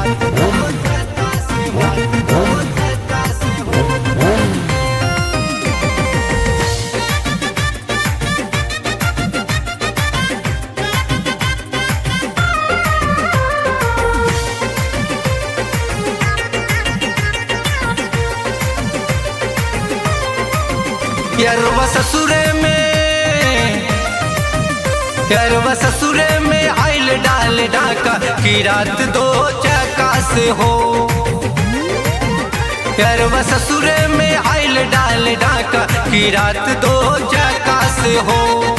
यरवा ससुरे में यरवा ससुरे में आइल डाल डाका की रात दो चका से हो यरवा ससुरे में आइल डाल डाका की रात दो चका से हो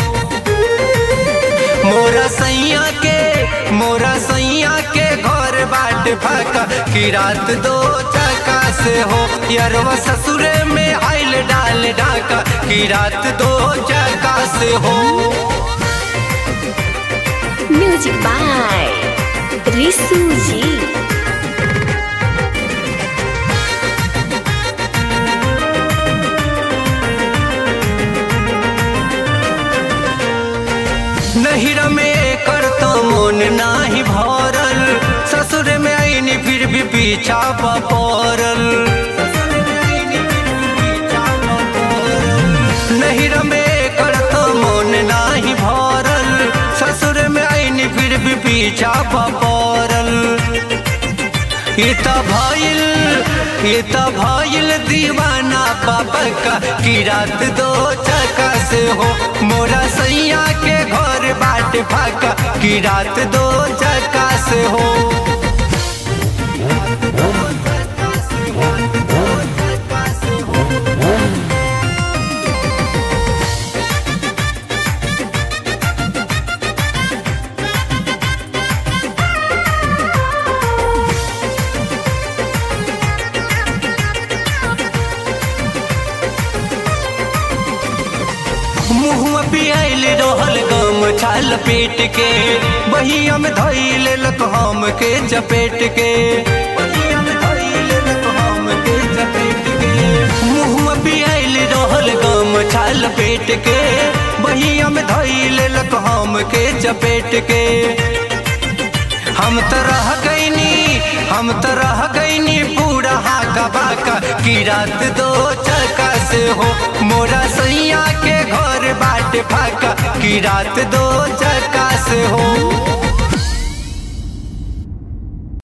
मोरा सैया के मोरा सैया के घर बाट फाका की रात दो चका से हो यरवा ससुरे में आइल डाल डाका की रात दो चका से हो म्यूजिक बाय रिसू जी नहिर में कर तो मन नाही भरल ससुर में आईनी फिर भी पीछा पड़ल नहिर में कर तो मन नाही भरल ससुर में आईनी फिर भी पीछा पड़ल ये त भइल ये त भइल दीवाना पापा का की रात दो चका से हो मोरा सैया के घर बाट फाका की रात दो चका से हो मुहुआ पियाइल रहल गम छाल पेट के बहिया में धइल लक हम के चपेट के बहिया में धइल लक हम के चपेट के मुहुआ पियाइल रहल गम छाल पेट के बहिया में धइल लक हम के चपेट के हम तो रह गईनी हम तो रह गईनी बूढ़ा हाका बाका की रात दो चका से हो मोरा सैया के घर बाट फाका की रात दो चका से हो